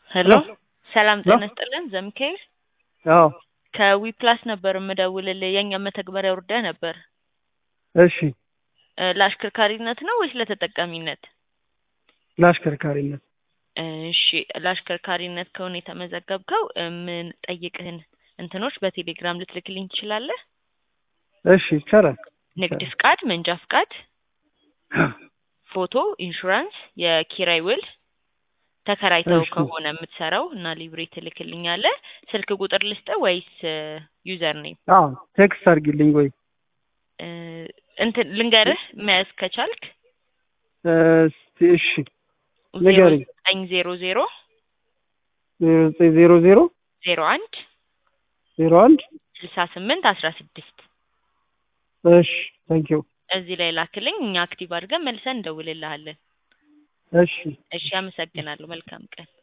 ሄሎ ሰላም ጤና ይስጥልን ዘሚካኤል አዎ ከዊፕላስ ነበር የምደውልልህ የእኛ መተግበሪያ ወርደህ ነበር እሺ እ ለአሽከርካሪነት ነው ወይስ ለተጠቃሚነት? ለአሽከርካሪነት እሺ ለአሽከርካሪነት ከሆነ የተመዘገብከው ምን ጠይቅህን እንትኖች በቴሌግራም ልትልክልኝ ትችላለህ? እሺ ይቻላል ንግድ ፍቃድ፣ መንጃ ፍቃድ፣ ፎቶ፣ ኢንሹራንስ፣ የኪራይ ውል ተከራይተው እሺ። ከሆነ የምትሰራው እና ሊብሬ ትልክልኛለህ። ስልክ ቁጥር ልስጥህ ወይስ ዩዘር ኔም? አዎ ቴክስት አድርጊልኝ ወይ እ እንትን ልንገርህ መያዝ ከቻልክ እ እስቲ እሺ ንገሪኝ ዘጠኝ ዜሮ ዜሮ ዜሮ ዘጠኝ ዜሮ ዜሮ ዜሮ አንድ ዜሮ አንድ ስልሳ ስምንት አስራ ስድስት እሺ ታንኪዩ እዚህ ላይ ላክልኝ። እኛ አክቲቭ አድርገን መልሰን እንደውልልሃለን። እሺ እሺ አመሰግናለሁ። መልካም ቀን።